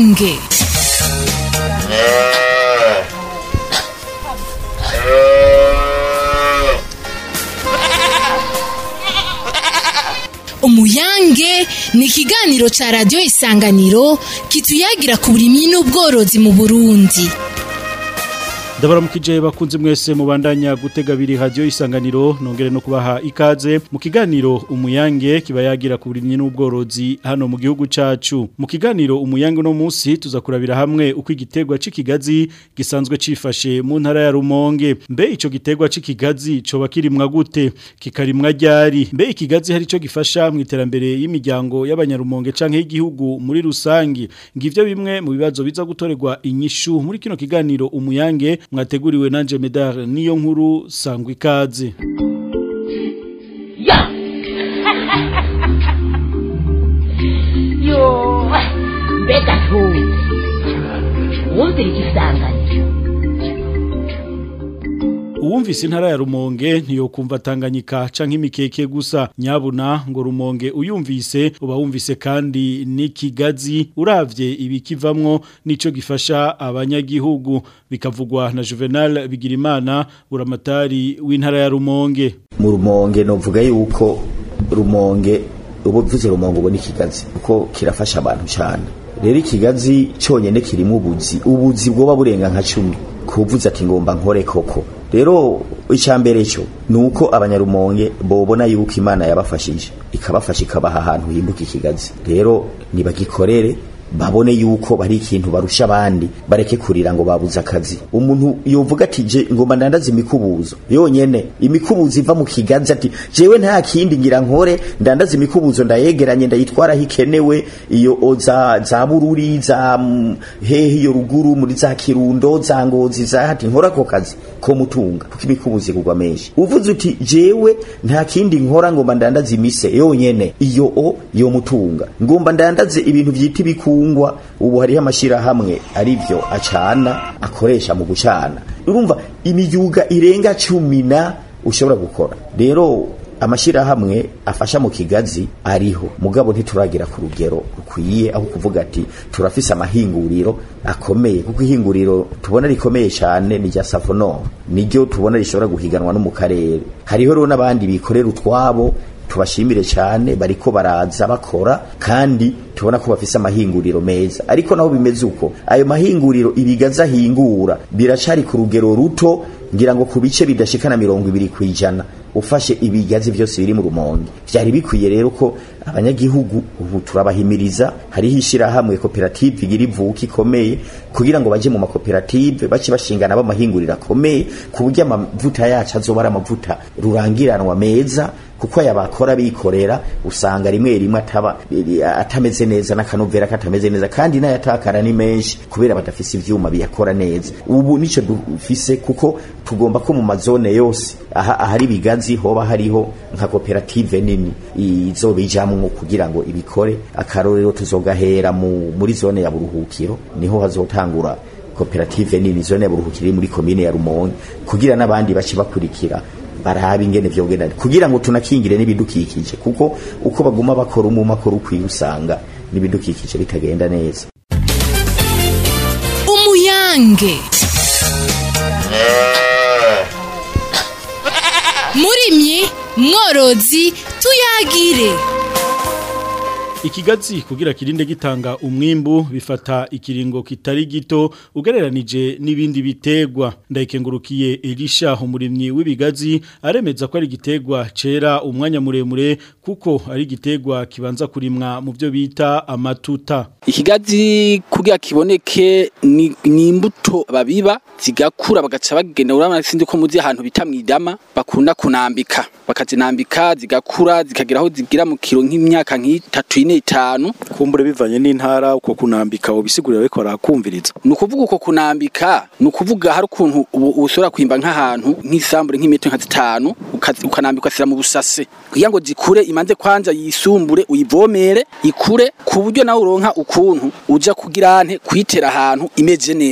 umuyange umuyange ni ikiganiro ca radiyo isanganiro kituyagira ku burimyi n'ubworozi mu burundi ndabaramukije bakunze mwese mubandanya gutega biri radio isanganiro nongere no kubaha ikaze mu kiganiro umuyange kiba yagira ku burimyi n'ubworozi hano mu gihugu cacu mu kiganiro umuyange no munsi tuza kurabira hamwe uko igitegwa c'ikigazi gisanzwe cifashe mu ntara ya Rumonge mbe ico gitegwa c'ikigazi coba kirimwa gute kikarimwa ryari mbe ikigazi hari ico gifasha mu iterambere y'imiryango y'abanyarumonge canke y'igihugu muri rusangi ngivyo bimwe mu bibazo biza gutorerwa inyishu muri kino kiganiro umuyange mwateguriwe nanje medar niyo nkuru sangwa ikaze ya yo mbega ntuzi wumvira igisanganiro Uwumvise intara ya Rumonge ntiyokumva Tanganyika canke imikeke gusa nyabuna ngo Rumonge uyumvise uba wumvise kandi n'ikigazi uravye ibikivamwo nico gifasha abanyagihugu bikavugwa na Juvenal Bigirimana uramatari w'intara ya Rumonge mu rumonge novuga yuko rumonge ubu bivuze rumonge ubu n'ikigazi kuko kirafasha abantu cyane rero ikigazi cyonyine kirimo ubuzi ubuzi bwoba burenga nka cumi kuvuze ati ngomba nkore koko rero icyambere cyo nuko abanyarumonge bobona yuko imana yabafashije ikabafasha ikabaha ahantu himbuka ikigazi rero nibagikorere babone yuko bari ikintu barusha abandi bareke kurira ngo babuze akazi umuntu yovuga ati je ngomba ndandaza imikubuzo yonyene imikubuzo iva mu kiganza ati jewe nta kindi ngira nkore ndandaza imikubuzo ndayegeranye ndayitwara hikenewe iyo o za za bururi za mm, hehe iyo ruguru muri za kirundo za ngozi za hati nkora ko kazi ko mutunga kuko imikubuzo igurwa menshi uvuze uti jewe nta kindi nkora ngomba ndandaza imise yonyene iyo o yo mutunga ngomba ndandaze ibintu vyita ibiku ibitungwa ubu hariho amashirahamwe arivyo acana akoresha mu gucana urumva imiyuga irenga cumi na ushobora gukora rero amashirahamwe afasha mu kigazi ariho mugabo ntituragira ku rugero rukwiye aho kuvuga ati turafise amahinguriro akomeye kuko ihinguriro tubona rikomeye cyane ni rya Savono niryo tubona rishobora guhiganwa no mu karere hariho rero n'abandi bikorera utwabo tubashimire cyane bariko baraza bakora kandi tubona ko bafise amahinguriro meza ariko naho bimeze uko ayo mahinguriro ibigaza hingura biracari ku rugero ruto ngira ngo ku bice bidashikana mirongo ibiri kwijana ufashe ibigazi byose biri mu rumonge byari bikwiye rero ko abanyagihugu ubu turabahimiriza hariho ishirahamwe koperative igira ivuka ikomeye kugira ngo baje mu makoperative bace bashingana b'amahinguriro akomeye ku buryo amavuta yacu azoba ari amavuta rurangiranwa meza kuko aya bakora bikorera usanga rimwe rimwe ataba atameze neza n'akanovera katameze neza kandi n'ayatakara ni menshi kubera badafise ivyuma biyakora neza ubu nico dufise kuko tugomba ko mu mazone yose aha ahari bigazi hoba hariho nka koperative nini izobijamwo kugira ngo ibikore akarorero tuzogahera mu, muri zone ya buruhukiro niho hazotangura koperative nini zone ya buruhukiro iri muri komine ya Rumonge kugira n'abandi bace bakurikira barahaba ingene vyogenda kugira ngo tunakingire n'ibidukikije kuko uko baguma bakora umuma akora ukwiye usanga n'ibidukikije bitagenda neza umuyange murimyi mworozi tuyagire Ikigazi kugira kirinde gitanga umwimbu bifata ikiringo kitari gito ugereranije n'ibindi bitegwa ndayikengurukiye Elisha umurimyi w'ibigazi aremeza ko ari gitegwa cera umwanya muremure kuko ari gitegwa kibanza kurimwa mu byo bita amatuta ikigazi kugira kiboneke ni, ni imbuto babiba zigakura bagaca bagenda urabona sindi ko muzi ahantu bita mwidama bakunda kunambika bakazinambika zigakura zikagira aho zigira mu kiro nk'imyaka nk'itatu ine itanu kumbure bivanye n'intara uko kunambika ubisigurira ariko barakumviriza ni ukuvuga uko kunambika ni ukuvuga hari ukuntu ushobora kwimba nk'ahantu nk'isambure nk'imetero nka zitanu ukanambika ugasira mu busase kugira ngo zikure imanze kwanja yisumbure uyivomere ikure ku buryo nawe uronka ukuntu uja kugira ante kuyitera ahantu imeze neza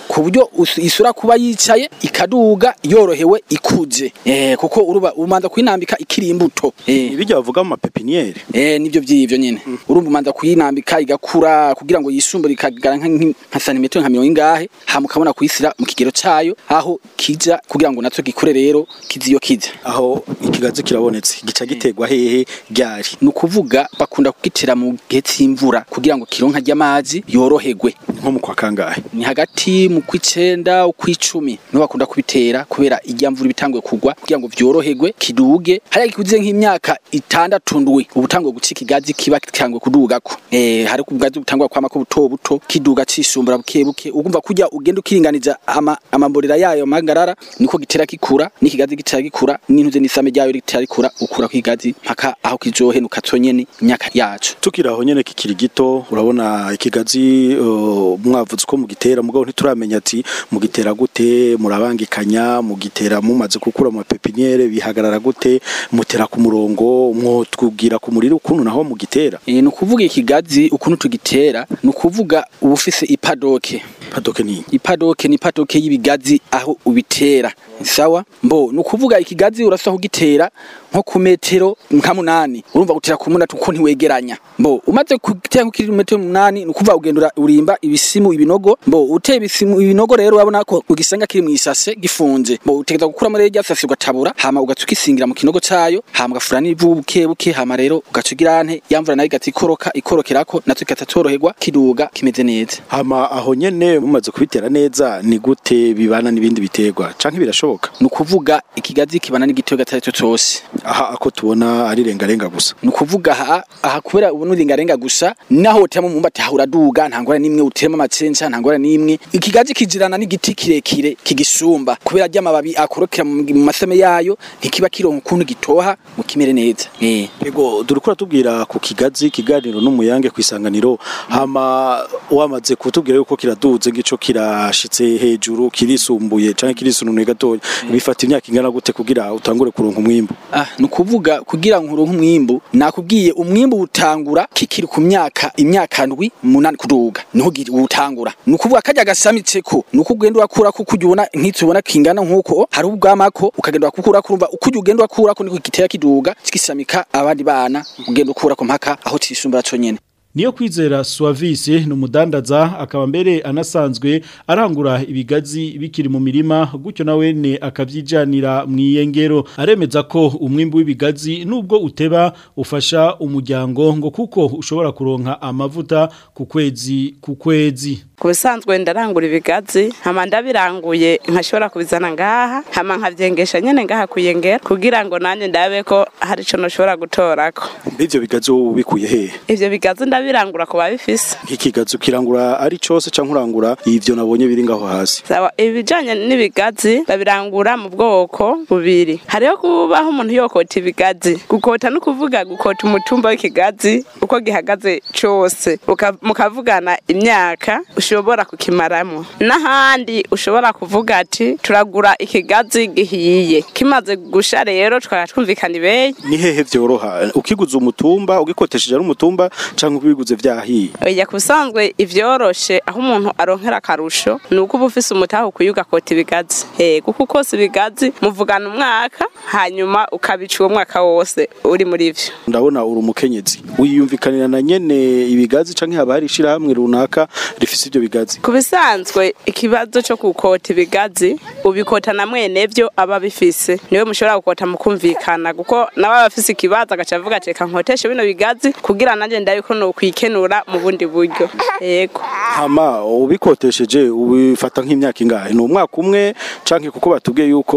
ku buryo us- isura kuba yicaye ikaduga yorohewe ikuje eh kuko uruba umanza kuyinambika ikiri imbuto eh ibijya bavuga mu mapepiniere Eh nivyo vyivyo nyene. Urumva umanza kuyinambika igakura kugira ngo yisumbure ikagara nka nka- nka santimetero nka mirongo ingahe hama ukabona kuyisira mu kigero cayo aho kija kugira ngo natwe gikure rero kiziyo kija. aho ikigazi kirabonetse gica giterwa hehe ryari Ni ukuvuga bakunda kugitera mu gihe c'imvura kugira ngo kironka ry'amazi yoroherwe. nko mu kwa kangahe Ni hagati mu kw'icenda ukw'icumi niho bakunda kubitera kubera irya mvura ibitanguye kugwa kugira ngo vyoroherwe kiduge hariya gikuze nk'imyaka itandatu ndwi ubutanguye guca ikigazi kiba kitanguye kudugako eh hari kugazi butangwa kwama ko buto buto kiduga cisumbura buke buke ugumva kujya ugenda ukiringaniza ama amamborera yayo mangarara niko gitera kikura n'ikigazi gitera gikura n'intuze n'isame ryayo gitera rikura ukura kwigazi mpaka aho kizohenuka conyene imyaka yacu tukiri aho nyene kikiri gito urabona ikigazi uh, mwavuze ko mugitera mugabo ntituramenya ati mugitera gute murabangikanya mugitera mumaze gukura mu mapepiniere bihagarara gute mutera ku murongo mwotubwira ku muriro ukuntu naho mugitera E, ni ukuvuga ikigazi ukuntu tugitera ni ukuvuga uba ufise ipadoke padoke ni ipadoke ni ipadoke y'ibigazi aho ubitera sawa mbo ni ukuvuga ikigazi urasaba kugitera nko ku metero nka munani urumva gutera ku munani kuko ntiwegeranya mbo umaze kugitera nko kuri metero munani ni ukuvuga ugenda ura- urimba ibisimu ibinogo mbo uteye ibisimu ibinogo rero urabona ko ugisanga kiri mu isase gifunze mbo utegeza gukuramo rero rya sase ugatabura hama ugaca ugisingira mu kinogo cayo hama ugafura n'ivu buke buke hama rero ugaca ugira nte yamvura nayo igata ikoroka ikorokerako natwe igata toroherwa kiduga kimeze neza hama aho nyene mumaze kubitera neza ni gute bibana n'ibindi biterwa canke birashoboka ni ukuvuga ikigazi kibana n'igitego atari cyo cyose aha ako tubona ari rengarenga gusa ni ukuvuga aha aha kubera ubu n'uringarenga gusa naho uteramo umwumbati aha uraduga nta ngwara n'imwe uteramo amacenca nta ngwara n'imwe ikigazi kijirana n'igiti kirekire kigisumba kubera ry'amababi akorokera mu mu masame yayo ntikiba kironka ukuntu gitoha mu kimere neza eh Ego durukura tubwira ku kigazi kiganiro n'umuyange kwisanganiro hama wamaze kutubwira yuko kiraduze gico kirashitse hejuru kirisumbuye canke kirisununuye gatoya bifata imyaka ingana gute kugira utangure kuronka umwimbu Ah, ni ukuvuga kugira ngo uronke umwimbu nakubwiye umwimbu utangura kikiri ku myaka imyaka ndwi munani kuduga niho gi- utangura ni ukuvuga kajya gasamitseko ni uko ugenda urakura ko kujya ubona nk'itsi ubona kingana nk'uko hari ubwamako ukagenda urakura kurumva uko ujya ugenda urakura ko niko gitera kiduga kigisamika abandi bana ugenda ukura ko mpaka aho cisumbura conyene Niyo kwizera Suavise ni umudandaza akaba mbere anasanzwe arangura ibigazi bikiri mu mirima gutyo nawe ne akavyijanira mu iyengero aremeza ko umwimbu w'ibigazi nubwo uteba ufasha umuryango ngo kuko ushobora kuronka amavuta ku kwezi ku kwezi ku bisanzwe ndarangura ibigazi hama ndabiranguye nkashobora kubizana ngaha hama nkavyengesha nyene ngaha kuyengera kugira ngo nanjye ndabe ko hari ico noshobora gutorako mbivyo bigazi wowe ubikuye hehe ivyo bigazi ndabirangura ku babifise nk'ikigazi ukirangura ari cose canke urangura ivyo nabonye biri ngaho hasi sawa ibijanye n'ibigazi babirangura mu bwoko bubiri hariho kubaho umuntu yokota ibigazi gukota no kuvuga gukota umutumba w'ikigazi uko gihagaze cose Uka- mukavugana imyaka ushobora kukimaramo n'ahandi ushobora kuvuga ati turagura ikigazi gihiye kimaze gusha rero tukaba twumvikana ibeyi ni hehe vyoroha ukiguze umutumba ugikotesheje ari umutumba canke ubiguze vyahiye oya kusanzwe ivyoroshe aho umuntu aronkera akarusho ni uko uba ufise umutaha ukwiye ugakota ibigazi eh kuko ukose ibigazi muvugana umwaka hanyuma ukabica uwo mwaka wose uri muri vyo ndabona uri umukenyezi wiyumvikanira na nyene ibigazi canke haba hari ishirahamwe runaka rifise ivyo bigazi ku bisanzwe ikibazo cyo gukota ibigazi ubikota na mwene vyo aba bifise niwe mushobora gukota mukumvikana kuko nawe aba afise ikibazo agaca avuga ati reka nkoteshe bino bigazi kugira nanjye ndabe ko nokwikenura mu bundi buryo yego hama ubikotesheje ubifata nk'imyaka ingahe ni umwaka umwe canke kuko batubwiye yuko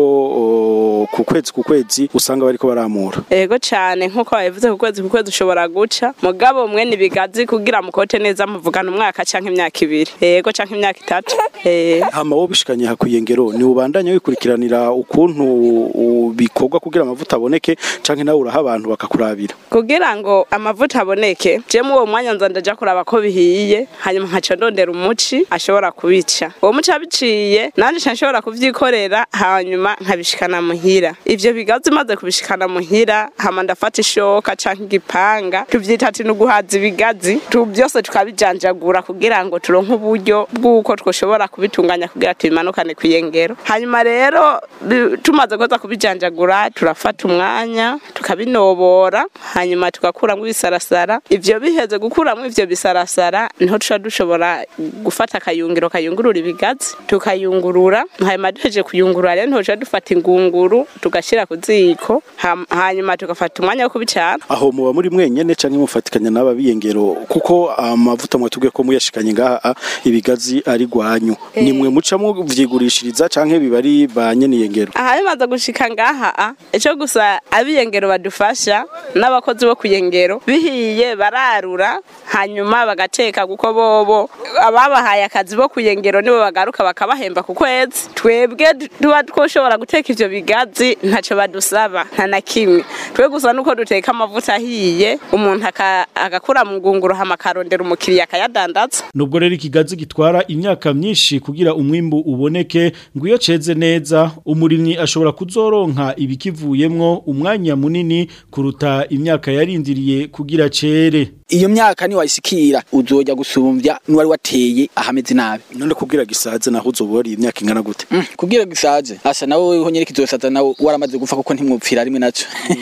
o, ku kwezi ku kwezi usanga bariko baramura Ego cyane nkuko babivuze ku kwezi ku kwezi ushobora guca mugabo mwene ibigazi kugira mukote neza muvugana umwaka canke imyaka ibiri ego canke imyaka itatu eh hama wowe bishikanye hakwiye ngero ni ubandanya wikurikiranira ukuntu u- bikorwa kugira amavuta aboneke canke nawe uraha abantu bakakurabira kugira ngo amavuta aboneke je mu uwo mwanya nza ndaja kuraba ko bihiye hanyuma nkaca ndondera umuci ashobora kubica uwo muci abiciye nanje nca nshobora kuvyikorera hanyuma nkabishikana muhira ivyo bigazi maze kubishikana muhira hama ndafata ishoka canke igipanga tuvyita ati nuguhaza ibigazi tu byose tukabijanjagura kugira ngo turonke uburyo bw'uko twoshobora kubitunganya kugira tubimanukane kwiyengero hanyuma rero bi- tumaze koza kubijanjagura turafata umwanya tukabinobora hanyuma tugakuramwo ibisarasara ivyo biheze gukuramwo ivyo bisarasara niho tuca dushobora gufata akayungiro kayungurura ibigazi tukayungurura hanyuma duheje kuyungurura rero niho tuca dufata ingunguru tugashira ku ziko ham- hanyuma tugafata umwanya wo kubicana aho muba muri mwenyene canke mufatikanya n'aba biyengero kuko amavuta mwatubwiye ko muyashikanye ngaha ibigazi ari gwanyu nimwe mucamwo vyigurishiriza canke biba ari ba nyene iyengero aha bimaze gushika ngaha a ico gusa abiyengero badufasha n'abakozi bo kuyengero bihiye bararura hanyuma bagateka kuko bobo ababahaye akazi bo kuyengero nibo bagaruka bakabahemba ku kwezi twebwe du- tuba twoshobora guteka ivyo bigazi ntaco badusaba nta na kimwe twe gusa nuko duteka amavuta ahiye umuntu aka- agakura mu ngunguru hama akarondera umukiriya akayadandaza Nubwo rero ikigazi gitwara imyaka myinshi kugira umwimbu uboneke ngo iyo ceze neza umurimyi ashobora kuzoronka ibikivuyemwo umwanya munini kuruta imyaka yarindiriye kugira cere. iyo myaka ni wayishikira uzoja gusumbya n'uwari wateye ahameze nabi none kubwira gisaze naho uzobora iyi myaka ingana gute Mm, kubwira gisaje asa nawe ho nyene kizosaza nawe waramaze gufa kuko ntimwupfira rimwe naco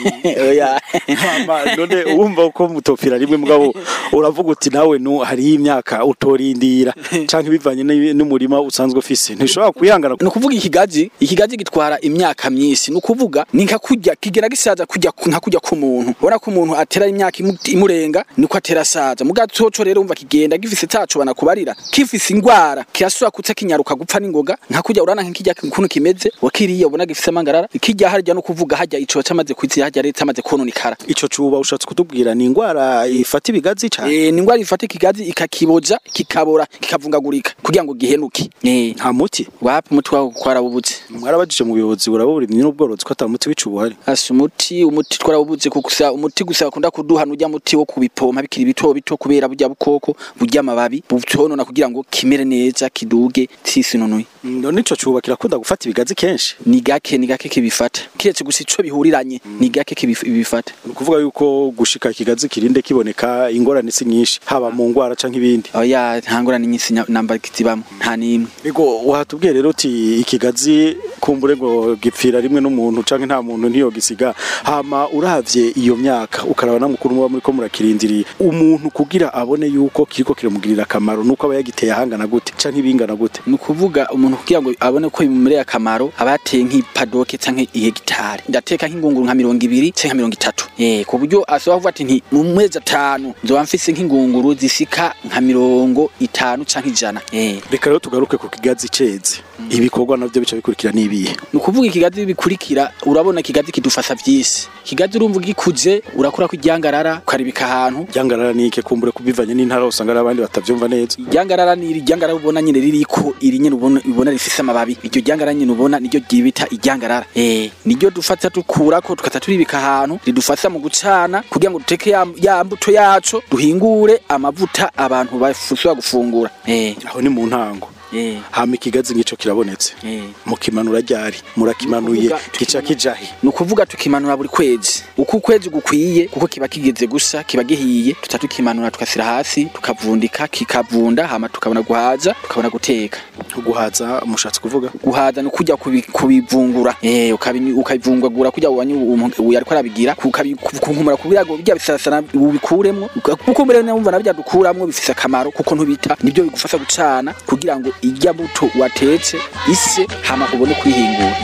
oya Hama, none wumva ko mutopfira rimwe mugabo uravuga uti nawe nu hari imyaka utorindira canke bivanye n'i- n'umurima usanzwe ufise ntishobora kuyangana ni ukuvuga ikigazi ikigazi gitwara imyaka myinshi ni ukuvuga ni nka kurya kigera gisaza kurya nka kurya k'umuntu ubona ko umuntu atera imyaka imu- imurenga niko atera asaza mu gatoco rero umva kigenda gifise taco banakubarira kifise ingwara kirasubira kuza kinyaruka gupfa n'ingoga nka kurya urana nk'ikirya kuntu kimeze wakiriye ubona gifise amangarara ikirya harya no kuvuga harya ico camaze kwizira harya leta amaze kononekara ico cuba ushatse kutubwira ni ingwara ifata ibigazi cane Eh, ni ingwara ifata ikigazi ikakiboja kikabora kikavungagurika kugira ngo gihenuke Eh, nta muti wapi umutwe wawe kwarabubutse mwarabajije mu buyobozi buraburimye n'ubworozi ko ata muti w'ico ubuhari Asa umuti umuti twarawubuze kugusa umuti gusa bakunda kuduha nujya muti wo kubipompa bikiri bito bito kubera burya bukoko burya amababi butonona kugira ngo kimere neza kiduge tisinonuye none ico cuba kirakunda gufata ibigazi kenshi ni gake ni gake kibifata kiretse gusa ico bihuriranye ni gake kibif- bibifata ni ukuvuga yuko gushika ikigazi kirinde kiboneka ingorane si nyinshi haba mu ngwara canke ibindi oya nta ngorane nyinshi nya- namba zibamo nta n'imwe Ego wahatubwiye rero uti ikigazi kumbure ngo gipfira rimwe n'umuntu canke nta muntu ntiyo gisiga hama uravye iyo myaka ukaraba na mukuru muba muriko murakirindiriye umuntu kugira abone yuko kiriko kiramugirira akamaro nuko aba yagiteye ahangana gute canke ibingana gute ni ukuvuga umuntu kugira ngo abone ko bimumereye akamaro aba yateye nk'ipadoke canke ihegitari ndateka nk'ingunguru nka mirongo ibiri canke nka mirongo itatu eh ku buryo ashobora kuvuga ati nti mu mezi atanu nzoba mfise nk'ingunguru zisika nka mirongo itanu canke ijana eh reka rero tugaruke ku kigazi ceze ibikorwa navyo bica bikurikira n'ibihe ni ukuvuga ikigazi bikurikira urabona ikigazi kidufasha vyinshi ikigazi urumva gikuze urakura ko iryangarara ukaribika ahantu ryangarara nike kumbure kubivanye n'intara usanga ari abandi batavyumva neza iryangarara ni iryangarara ubona nyine ririko iri nyine ubona ubona rifise amababi iryo ryangarara nyine ubona niryo ryibita iryangarara eh niryo dufata dukurako tukata turibika ahantu ridufasha mu gucana kugira ngo duteke ya, ya mbuto yaco duhingure amavuta abantu bashobora gufungura eh aho ni mu ntango eh hama ikigazi ngico kirabonetse eh mukimanura ryari murakimanuye Nukuvuga gica kijahe ni ukuvuga tukimanura buri kwezi uko ukwezi gukwiye kuko kiba kigeze gusa kiba gihiye tuca tukimanura tugasira hasi tukavundika kikavunda hama tukabona guhaza tukabona guteka guhaza mushatse kuvuga guhaza ni kujya kubi- kubivungura eh ukabi- ukabivungagura kujya wanyu uyu ariko arabigira kukumura kugira ngo bijya bisasana ubikuremwo kuko mbere numva nabyo dukuramwo bifise akamaro kuko ntubita nibyo bigufasha gucana kugira ngo irya buto watetse ise hama ubone kwihingura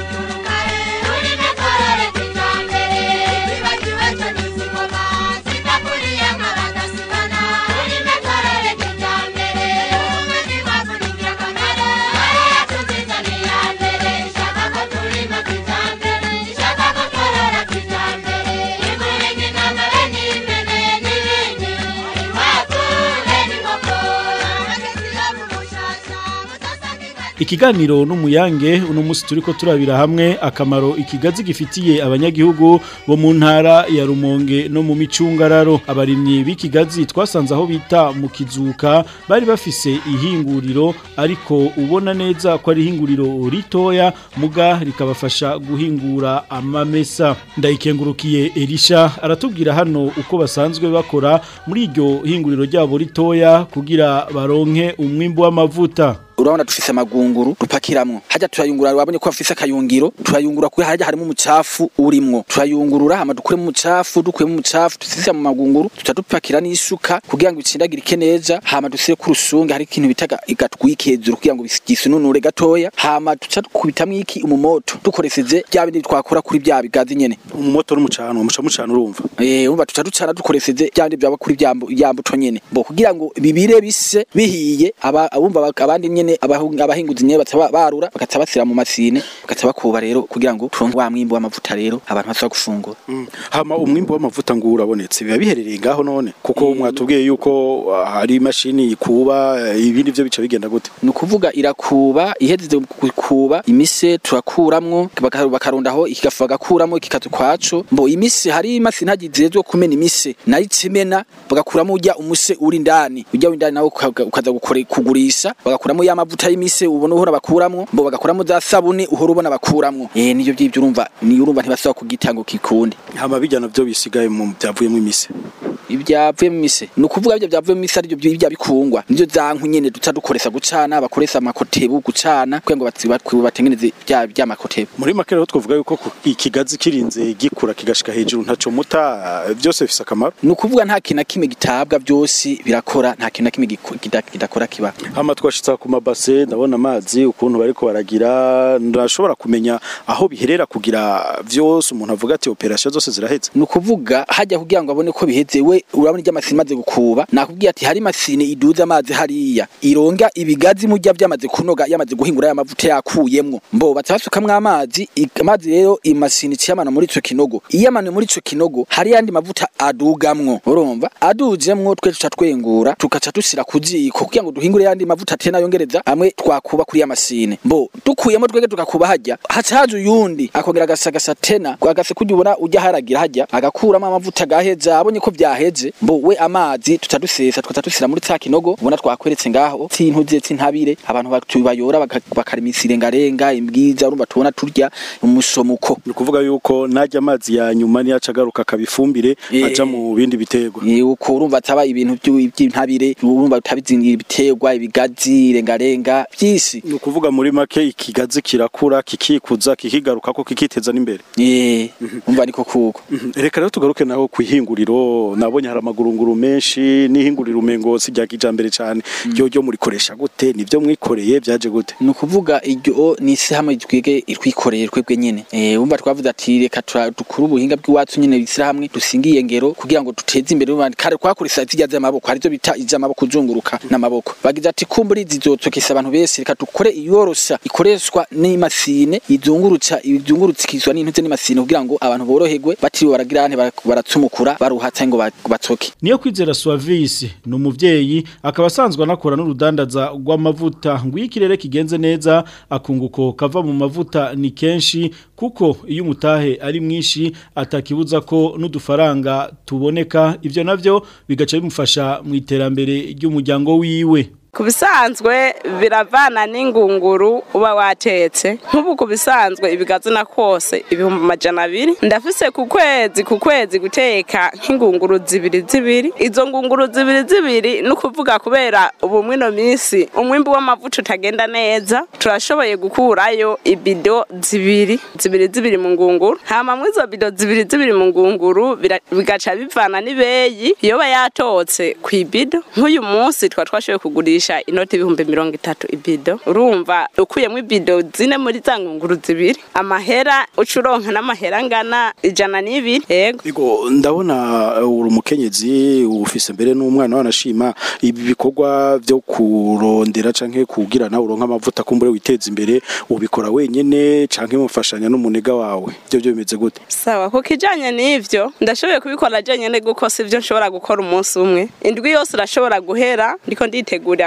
Thank you. ikiganiro n'umuyange uno munsi turiko turabira hamwe akamaro ikigazi gifitiye abanyagihugu bo mu ntara ya Rumonge no mu micungararo abarimyi b'ikigazi twasanze aho bita mu kizuka bari bafise ihinguriro ariko ubona neza ko ari ihinguriro ritoya muga rikabafasha guhingura amamesa ndayikengurukiye Elisha aratubwira hano uko basanzwe bakora muri iryo hinguriro ryabo ritoya kugira baronke umwimbu w'amavuta urabona dufise amagunguru dupakiramwo hajya turayungurura wabonye ko bafise akayungiro turayungurura kuko hajya harimo umucafu urimwo turayungurura hama dukuremo umucafu dukuyemo umucafu dusise mu magunguru tuca dupakira n'isuka kugira ngo bitsindagirike neza hama dusire ku rusunge hari ikintu bitaga igatwike hejuru kugira ngo gisununure gatoya hama tuca dukubitamwo iki umumoto dukoresheje bya bindi twakora kuri bya bigazi nyene umumoto n'umucano muca mucana urumva eh umva tuca ducana dukoresheje bya bindi byaba kuri bya ya mbuto nyene bo kugira ngo bibire bise bihiye aba abumva abandi nyene abahinguzi nyene bataba barura bakaca basira mu masine bakaca bakuba rero kugira ngo turonke wa mwimbo w'amavuta rero abantu bashobora gufungura hama umwimbo w'amavuta ngo urabonetse biba biherereye ngaho none kuko mwatubwiye yuko hari imashini ikuba ibindi byo bica bigenda gute ni ukuvuga irakuba ihejeje kuba imise turakuramwo bakarondaho ikigafu bagakuramo ikikazu kwaco mbo imise hari imashini hagizezwe kumena imise nayo icimena bagakuramo urya umuse uri indani urya w'indani nawe ukaza kugurisha bagakuramo ya mavuta y'imise ubona uhora bakuramwo mbo bagakuramo za sabuni uhora ubona bakuramwo eh niyo byibyo urumva ni urumva ntibasaba kugitango kikundi hama bijyana byo bisigaye mu byavuyemo imise ibyavuye mu mise ni ukuvuga ibyo byavuye mu mise ari byo bijya bikungwa nivyo zanku nyene duca dukoresha gucana bakoresha amakotebu gucana kugira ngo batengeneze bya bya makotebu muri make rero twavuga yuko ikigazi kirinze gikura kigashika hejuru ntaco muta byose bifise akamaro ni ukuvuga nta kintu na kimwe gitabwa byose birakora nta kintu na kimwe kidakora kiba hama twashitsa ku mabase ndabona amazi ukuntu bariko baragira ndashobora kumenya aho biherera kugira vyose umuntu avuga ati operation zose ziraheze ni ukuvuga hajya kugira ngo abone ko biheze we urabona irya masine imaze gukuba nakubwiye ati hari masine iduza amazi hariya ironga ibigazi mujya byamaze kunoga yamaze guhingura amavuta yakuyemwo mbo batasukamwe amazi amazi rero imasine iciyamana muri ico kinogo iyamana muri ico kinogo hari yandi mavuta adugamwo urumva adujemwo twe tuca twengura tukaca dusira kuziko kugira ngo duhingure yandi mavuta tena yongereza amwe twakuba kuri ya masine mbo dukuyemo twege tugakuba hajya hacaje uyundi akongera agasagasa tena agase kujya ubona ujya haragira hajya agakuramo amavuta gaheza abonye ko byaheze mbo we amazi tuca dusesa tukaca dusira muri ca kinogo ubona twakweretse ngaho tintuze tintabire abantu batubayora bakarima isirengarenga imbwiza urumva tubona turya umusomuko ni ukuvuga yuko najya amazi ya nyuma niyo aca agaruka akabifumbire aja mu bindi biterwa uko urumva ataba ibintu by'intabire urumva utabizingira ibiterwa ibigazi irengarenga byisi ni ukuvuga muri make ikigazi kirakura kikikuza kikigaruka ko kikiteza n'imbere eh umva niko kuko reka rero tugaruke naho kwihinguriro nabonye hari amagurunguru menshi n'ihinguriro umengo si rya kijambere cyane ryo ryo murikoresha gute nivyo mwikoreye byaje gute ni ukuvuga iryo ni isi hamwe twige twikoreye twebwe nyene eh umva twavuze ati reka dukuru ubuhinga bw'iwacu nyene bisira hamwe dusingiye ngero kugira ngo duteze imbere ubandi kare kwakurisa zijya z'amaboko hari zo bita iz'amaboko kuzunguruka n'amaboko bagize ati kumburi zizotokesa abantu bese reka dukore iyorosha ikoreshwa n'imasine izungurutsa izungurutsikizwa n'intuze n'imasine kugira ngo abantu boroherwe batiriwe baragira ante baratsumukura baruhatsa ngo batoke niyo kwizera Suavisi ni umuvyeyi akaba asanzwe anakora n'urudandaza rw'amavuta ngo iyo ikirere kigenze neza akunguko kava mu mavuta ni kenshi kuko iyo umutahe ari mwinshi atakibuza ko n'udufaranga tuboneka ivyo navyo bigaca bimufasha mu iterambere ry'umuryango wiwe ku bisanzwe biravana n'ingunguru uba watetse nk'ubu ku bisanzwe ibigazi na kose ibihumbi amajana abiri ndafise ku kwezi ku kwezi guteka nk'ingunguru zibiri zibiri izo ngunguru zibiri zibiri ni ukuvuga kubera ubu mwino minsi umwimbi w'amavuta utagenda neza turashoboye gukurayo ibido zibiri zibiri zibiri mu ngunguru hama mw'izo bido zibiri zibiri mu ngunguru bigaca bivana n'ibeyi yoba yatotse ku ibido nk'uyu munsi twa twashoboye kugurisha inoti ibihumbi mirongo itatu ibido urumva ukuyemo ibido zine muri za ngunguru zibiri amahera uca uronka n'amahera angana ijana n'ibiri yego Ego ndabona uri umukenyezi ufise mbere n'umwana wanashima ibi bikorwa byo kurondera canke kugira nawe uronka amavuta kumbure witeza imbere ubikora wenyene canke mufashanya n'umunega wawe byo byo bimeze gute sawa ku kijanye n'ivyo ndashoboye kubikora jenyene guko sivyo nshobora gukora umunsi umwe indwi yose irashobora guhera ndiko nditegurira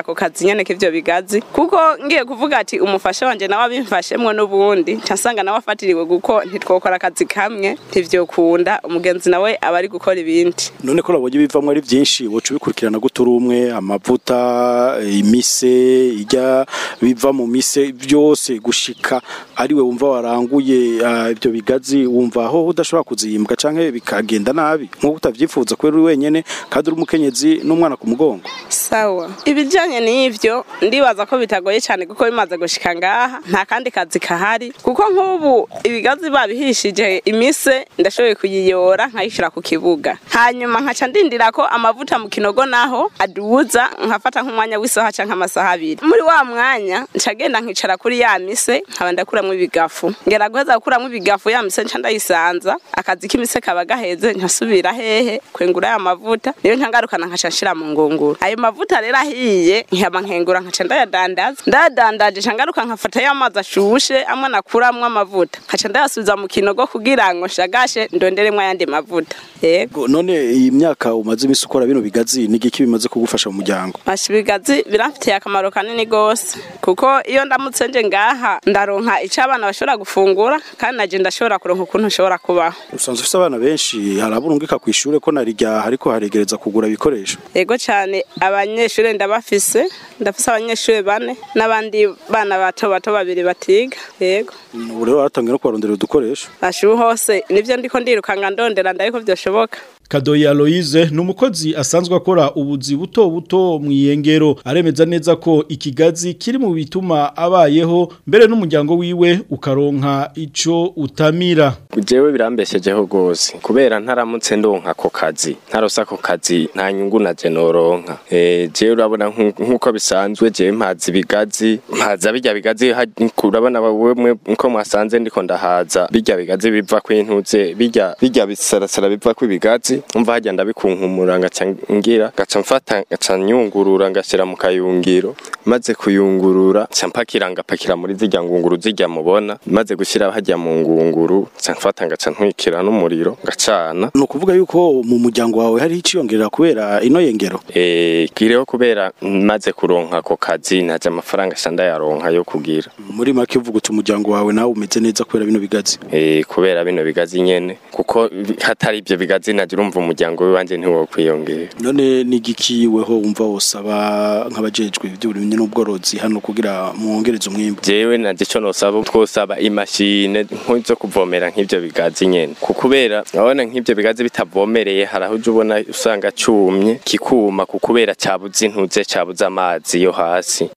ako kazi nyene k'ivyo bigazi kuko ngiye kuvuga ati umufasha wanje nawe abimfashemwo n'ubundi ncasanga nawe afatiriwe guko ntitwokora akazi kamwe ntivyokunda umugenzi nawe aba ari gukora ibindi none ko nabonye bivamwo ari byinshi woca ubikurikirana gute uri umwe amavuta imise ijya biva mu mise byose gushika ariwe wumva waranguye ah, ibyo bigazi wumva aho udashobora kuziyimbwa canke bikagenda nabi nk'uko utavyifuza kubera uri wenyene kandi uri umukenyezi n'umwana ku mugongo sawa ibijanye n'ivyo ndibaza ko bitagoye cyane kuko bimaze gushika ngaha nta kandi kazi kahari kuko nk'ubu ibigazi babihishije imise ndashoboye kuyiyora nkayishira ku kibuga hanyuma nkaca ndindira ko amavuta mu kinogo naho aduza nkafata nk'umwanya w'isaha canke amasaha abiri muri wa mwanya nca genda nkicara kuri ya mise nkaba ndakuramwo ibigafu ngera guheza gukuramwo ibigafu ya mise nca ndayisanza akazi k'imise kaba gaheze nkasubira hehe kwengura ya mavuta niyo ncangarukana nkaca nshira mu ngunguru ayo mavuta rero ahiye nkaba nkengura nkaca ndayadandaza ndayadandaje nca ngaruka nkafata ya mazi ashushe amwe nakuramwo amavuta nkaca ndayasubiza mu kinogo kugira ngo nshagashe ndonderemwo ayandi mavuta yego Go- none iyi myaka umaze imisi ukora bino bigazi n'igiki bimaze kugufasha mu muryango Masha ibigazi biramfitiye akamaro kanini gose kuko iyo ndamutse nje ngaha ndaronka ico abana bashobora gufungura kandi naje ndashobora kuronka ukuntu nshobora kubaho usanzwe ufise abana benshi hari aburungika ku ishure ko narirya ariko haregereza kugura ibikoresho yego cyane abanyeshuri ndabafise ndafise abanyeshuri bane n'abandi bana bato bato babiri batiga yego ubu rero waratangiye no kubarondera udukoresho ashubu hose nivyo ndiko ndirukanga ndondera ndariko vyoshoboka Kadoyi Aloise ni umukozi asanzwe akora ubuzi buto buto mu iyengero aremeza neza ko ikigazi kiri mu bituma abayeho mbere n'umuryango wiwe ukaronka ico utamira jewe birambeshejeho rwose kubera ntaramutse ndonka ako kazi ntarose ako kazi nta nyungu na je noronka eh jewe urabona nku- nkuko bisanzwe jewe mpaza ibigazi mpaza bijya bigazi ha- urabona wewe nko mwasanze ndiko ndahaza bijya bigazi biva kwintuze bijya bijya bisarasara biva kwibigazi umva hajya ndabikunkumura ngaca ngira ngaca mfata ngaca nyungurura ngashyira mu kayungiro maze kuyungurura nca mpakira ngapakira muri zijya ngunguru zijya mubona maze gushyira hajya mu ngunguru nca mfata ngaca ntwikira n'umuriro ngacana ni ukuvuga yuko mu muryango wawe hari iciyongerera kubera ino yengero eh kireho kubera maze kuronka ako kazi naje amafaranga shanda yaronka yo kugira muri make uvuga uti umuryango wawe nawe umeze neza kubera bino bigazi eh kubera bino bigazi nyene kuko hatari ibyo bigazi naje urumva umuryango wanje ntiwokwiyongera none n'igiki weho wumva wosaba nk'abajejwe iby'uburimyi n'ubworozi hano kugira mwongereze umwimbu jewe naje ico nosaba twosaba imashine nk'izo kuvomera nk'ivyo bigazi nyene kubera urabona nk'ivyo bigazi bitavomereye hari aho uja ubona usanga cumye kikuma kubera cabuze intuze cabuze amazi yo hasi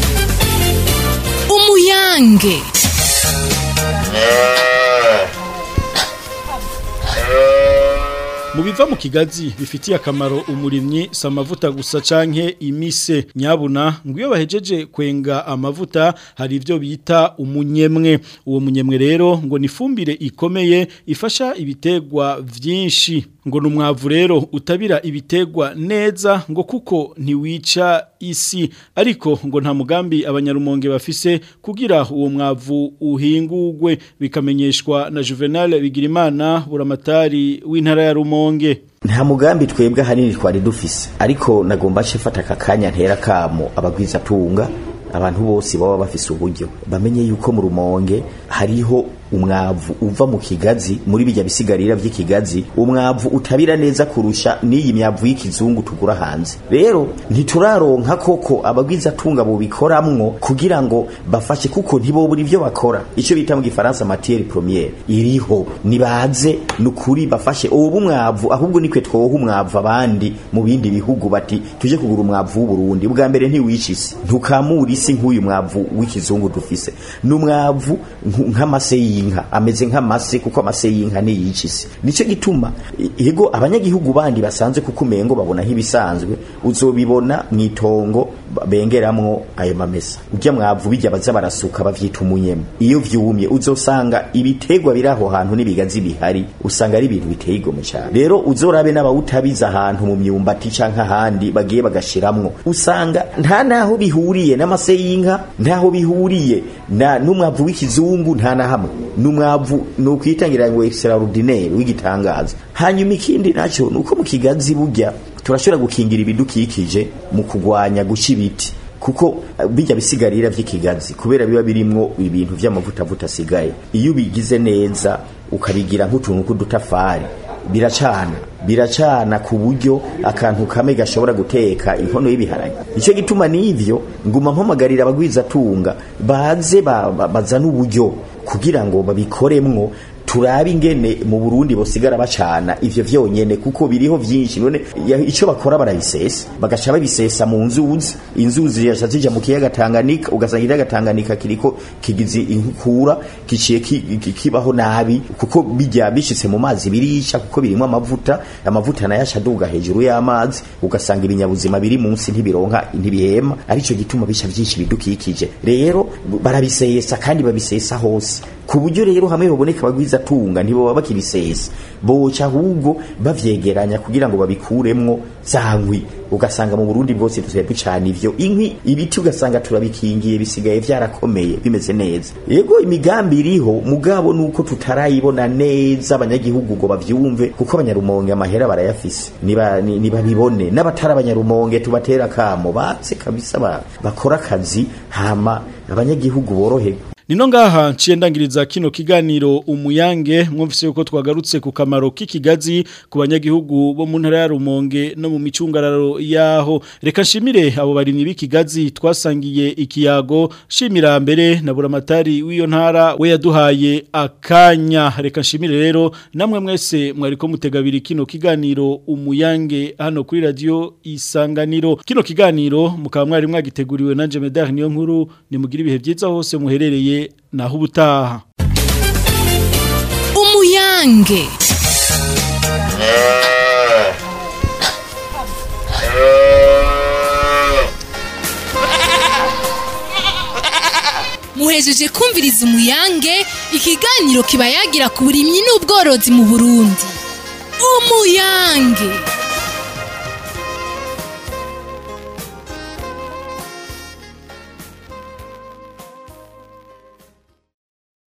umuyange Mu biva mu kigazi bifitiye akamaro umurimyi si amavuta gusa canke imise nyabuna ngo iyo bahejeje kwenga amavuta hari ibyo bita umunyemwe uwo munyemwe rero ngo ni ifumbire ikomeye ifasha ibitegwa vyinshi ngo ni umwavu rero utabira ibitegwa neza ngo kuko ntiwica isi ariko ngo nta mugambi abanyarumonge bafise kugira uwo mwavu uhingurwe bikamenyeshwa na Juvenal Bigirimana buramatari w'intara ya Rumonge nta mugambi twebwe ahanini twari dufise ariko nagomba nshifata aka kanya ntera kamo abagwiza tunga abantu bose baba bafise uburyo bamenye yuko mu rumonge hariho umwavu uva mu kigazi muri bijya bisigarira by'ikigazi umwavu utabira neza kurusha n'iyi myavu y'ikizungu tugura hanze rero ntituraronka koko abagwiza tunga bubikoramwo kugira ngo bafashe kuko ntibobura ibyo bakora icyo bita mu gifaransa matière première iriho nibaze nukuri bafashe ubu mwavu ahubwo nikwe twoha umwavu abandi mu bindi bihugu bati tuje kugura umwavu w'u Burundi bwa mbere ntiwica isi ntukamura isi nk'uyu mwavu w'ikizungu dufise n'umwavu nk'amase y'inka ameze nk'amase kuko amase y'inka niyica isi nicyo gituma yego abanyagihugu bandi basanzwe kuko umengo babona nk'ibisanzwe uzobibona mu itongo bengeramwo ayo mamesa ujya mwavu bijya baza barasuka bavyita umunyema iyo vyumye uzosanga ibitegwa biri aho hantu n'ibigazi bihari usanga ari ibintu biteye igomwe cyane rero uzorabe n'abawutabiza ahantu mu myumbati canke ahandi bagiye bagashiramwo usanga nta naho bihuriye n'amase y'inka ntaho bihuriye na n'umwavu w'ikizungu nta na hamwe n'umwavu nukwitangira ngo extraordinaire w'igitangaza hanyuma ikindi naco nuko mu kigazi burya turashobora gukingira ibidukikije mu kugwanya guca ibiti kuko eh, bijya bisigarira vy'ikigazi kubera biba birimwo ibintu vy'amavuta vuta asigaye iyo ubigize neza ukabigira nk'utuntu k'udutafari biracana biracana ku buryo akantu kamwe gashobora guteka inkono y'ibiharage icyo gituma n'ivyo nguma mpamagarira abagwizatunga baze ba- ba- bazane uburyo kugira ngo babikoremwo turabe ingene mu Burundi bosigara bacana ivyo vyonyene kuko biriho vyinshi none ya- ico bakora barabisesa bagaca babisesa mu nzuzi inzuzi yaca zija mu kiyaga Tanganyika ugasanga ikiyaga Tanganyika kiriko kigize inkura giciye ki- ki- kibaho nabi kuko bijya bishitse mu mazi birisha kuko birimo amavuta amavuta nayo acaduga hejuru y'amazi ugasanga ibinyabuzima biri munsi ntibironka ntibihema arico gituma bica vyinshi bidukikije rero barabisesa kandi babisesa hose ku buryo rero hamwe baboneka bagwiza tunga ntibo bakibisesa boca ahubwo bavyegeranya kugira ngo babikuremwo zankwi ugasanga mu Burundi bwose dusigaye ducana ivyo inkwi ibiti ugasanga turabikingiye bisigaye vyarakomeye bimeze neza yego imigambi iriho mugabo nuko tutarayibona neza abanyagihugu ngo bavyumve kuko abanyarumonge amahera barayafise niba ni- nibabibone n'abatari abanyarumonge tubatera kamo batse kabisa ba- bakora akazi hama abanyagihugu boroherwe Nino ngaha nciye ndangiriza kino kiganiro umuyange mwumvise yuko twagarutse ku kamaro k'ikigazi ku banyagihugu bo mu ntara ya Rumonge no mu micungararo yaho reka nshimire abo barimyi b'ikigazi twasangiye ikiyago shimira mbere na buramatari w'iyo ntara we yaduhaye akanya reka nshimire rero namwe mwese mwariko mutegabira kino kiganiro umuyange hano kuri radio isanganiro kino kiganiro mukaba mwari mwagiteguriwe nanje Medar niyo nkuru nimugira ibihe byiza hose muherereye naho ubutaha umuyange muhejeje kumviriza umuyange ikiganiro kiba yagira ku burimyi n'ubworozi mu burundi umuyange